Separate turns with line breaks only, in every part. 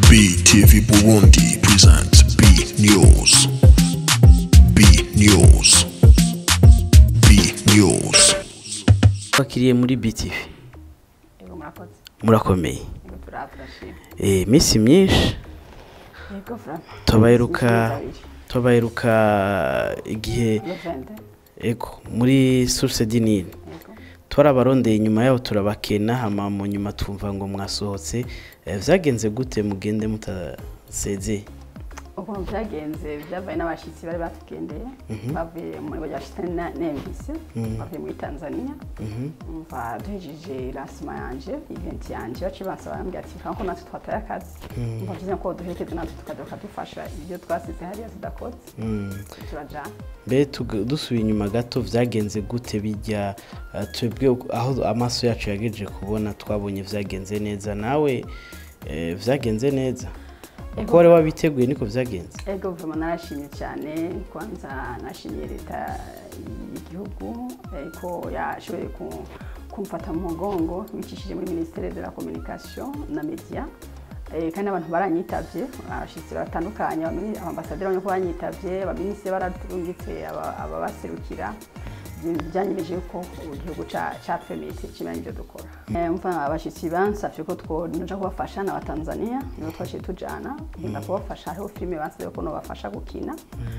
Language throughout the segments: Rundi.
BTV Burundi presents B News. B News. B News.
bakiriye muri BTV
Yego murakoze.
murakomeye
Yego turafashije.
eh iminsi myinshi
Yego Fran.
tubaheruka tubaheruka igihe
Levende.
ego muri source dinini
Yego.
twarabarondeye inyuma yaho turabakena hama mu nyuma twumva ngo mwasohotse Eh, vyagenze gute mugende mutasezeye
Ukuntu byagenze byabaye n'abashyitsi bari batugendeye bavuye muri bajyashitse nembisi bavuye muri Tanzania umva duhejeje lancement yanje event yanje baciye bansaba bambwira ati kanko natwe twataye akazi umva byiza ko duherekeze natwe tukadoka dufasha ibyo twasize hariya tudakotse turajana
mbe tug- dusubiye inyuma gato vyagenze gute bijya eh, twebwe aho amaso yacu yagejeje kubona twabonye vyagenze neza nawe eh, vyagenze neza uko wari wabiteguye niko vyagenze
ego vuma narashimye cyane kwanza nashimiye leta y'igihugu eh, ko yashoboye ku- kumfata mu mugongo bicishije muri ministere de la communication na media Eh, kandi abantu baranyitavye abashitsi batandukanye abamini- abambasaderi bamwe ko banyitavye abaminisitiri baratungitse aba- ababaserukira Ibyo byanyemeje ko igihugu ca- catwemeye kimenya ibyo dukora Eh, mva abashitsi bansavye ko twoja kubafasha n'abatanzania nibo twaciye tujana kugenda kubafasha hariho filime bansabye ko nobafasha gukina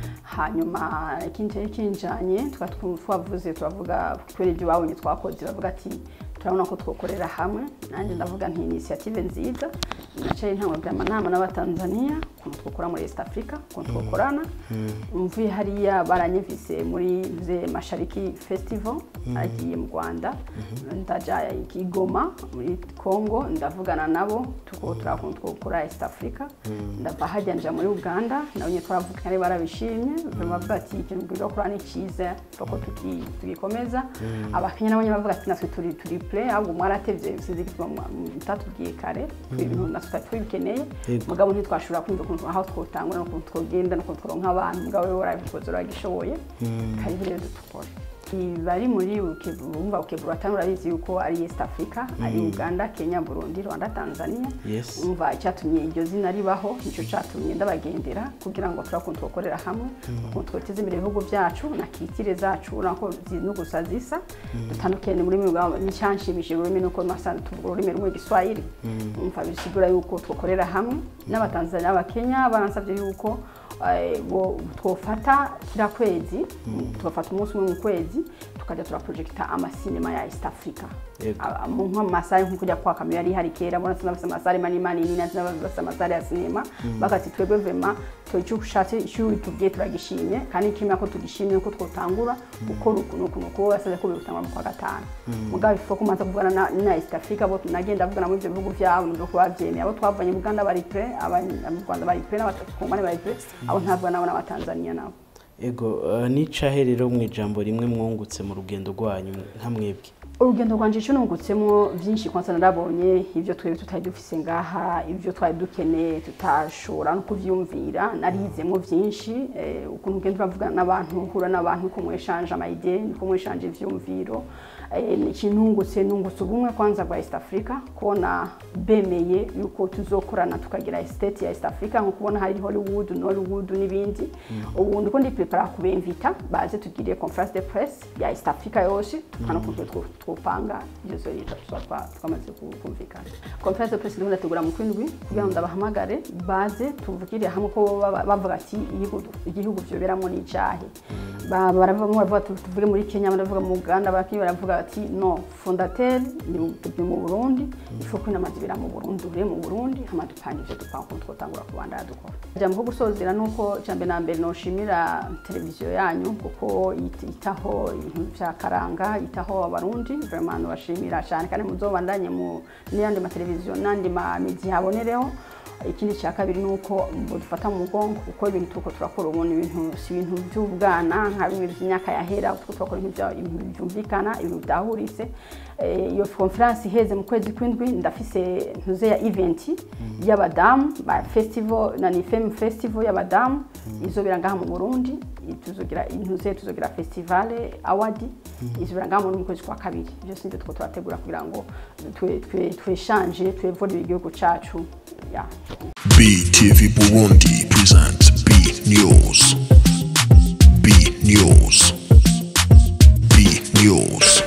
hanyuma ikindi cyari kinjanye tukaba twu- twavuze turavuga kubera ibyo babonye twakoze bavuga ati turabona ko twokorera hamwe nanjye ndavuga nti inisiyative nziza nacaye ntangurira amanama n'abatanzania ukuntu twokora muri east africa ukuntu twokorana mvuye hariya baranyevise muri mze mashariki festival agiye mu rwanda ndaja i Goma muri congo ndavugana nabo tuko turakuntu twokora east africa ndava hajya nja muri uganda nabo nyine twaravuganye ari barabishimye bavuga ati ikintu bwiza gukora ni cyiza tuko tuki- tugikomeza abakenya nabo nyine bavuga ati natwe turi turi play ahubwo mwaratevye sinzi ko mutatubwiye kare ibintu natwe tutari tubikeneye
Yego.
mugabo ntitwashobora kumva ukuntu aho twotangura n'ukuntu twogenda n'ukuntu tworonka abantu mugabo we warabikoze uragishoboye karibu rero dukore bari muri Bukebu- bumva Bukebu batanu urabizi yuko ari East Africa ari Uganda Kenya Burundi Rwanda Tanzania
Yes.
umva icyatumye iryo zina ribaho nicyo cyatumye ndabagendera kugira ngo turakuntu twokorera hamwe ukuntu twoteza imbere ibihugu byacu na kitire zacu nako no gusa zisa dutandukanye muri mwe n'icyanshimishije ururimi nuko masana tuvuga ururimi rumwe giswahili umva bisigura yuko twokorera hamwe n'abatanzania n'abakenya baransabye yuko eh, bo- twofata kira kwezi tugafata umunsi umwe mu kwezi tukajya turaprojekita amasinema ya east africa
Yego.
Aba- mu nk'amasare nko kujya kwa kamera yari hari kera bona sinabasa amasare manini manini na sinabasa amasare ya sinema bagati twebwe vema twe icyo ushatse icyo tubwiye turagishimye kandi kimwe ko tugishimye ko twotangura gukora ukuntu ukuntu kuko basaze ko birutangwa mu kwa gatanu mugabo ifo kumanza kuvugana na, na East Africa bo nagenda avugana muri ibyo bihugu byabo nubwo kubavyemeye abo twavanye mu Uganda bari pre mu Rwanda bari pre n'abatakongane bari pre abo ntabwo nabo n'abatanzania nabo
ego eh, nicahe rero mu ijambo rimwe mwungutse mu rugendo rwanyu nka mwebwe
urugendo rwanje icyo nungutsemo byinshi kwanza narabonye ibyo twari tutari dufise ngaha ibyo twari dukeneye tutashobora no kuvyumvira narizemo byinshi eh, ukuntu ugenda uravugana n'abantu uhura n'abantu uko mweshanje amayide uko mweshanje ivyumviro eh, ikintu nungutse nungutse ubumwe kwanza bwa East Africa kubona bemeye yuko tuzokorana tukagira estate ya East Africa nko kubona hari Hollywood Nollywood n'ibindi ubu ndiko ndi prepare kubemvita baze tugire conference de presse ya East Africa yose tukana kuntu twopanga ibyo zori tuzatwa twamaze ku- kumvikana conference de presse ndimo ndategura mu kwindwi kugira ngo ndabahamagare baze tuvugire hamwe ko baba- bavuga ati igihugu igihugu vyoberamo ni icahe Ba- baravuga bamwe baravuga ati tuvuge muri Kenya abandi baravuga mu Uganda abandi baravuga ati no fondateur ni mu- ni mu Burundi ifu ko inama zibera mu Burundi ure mu Burundi hama dupanga ivyo dupanga ukuntu twotangura kubandanya dukora jambo ko gusozera nuko jambe na mbere noshimira televiziyo yanyu kuko yit- itaho ibintu vya karanga itaho abarundi vraiment nobashimira cyane kandi muzobandanye mu n'yandi mateleviziyo n'andi ma media habonereho ikindi cya kabiri ni uko dufata mu mugongo kuko ibintu turiko turakora ubu ni ibintu si ibintu by'ubwana nka bimwe by'imyaka yahera turiko turakora ibintu bya- ibintu byumvikana ibintu byahuritse Eh, iyo conference iheze mu kwezi kw'indwi ndafise ntuze ya event y'abadamu ba festival na ni femme festival y'abadamu izobera ngaha mu Burundi tuzogira intuze tuzogira festival award izobera ngaho mu kwezi kwa kabiri byose nibyo two turategura kugira ngo twe- twe- tweshanje twevolere igihugu cacu ya
BTV Burundi presents B News. B News. B News.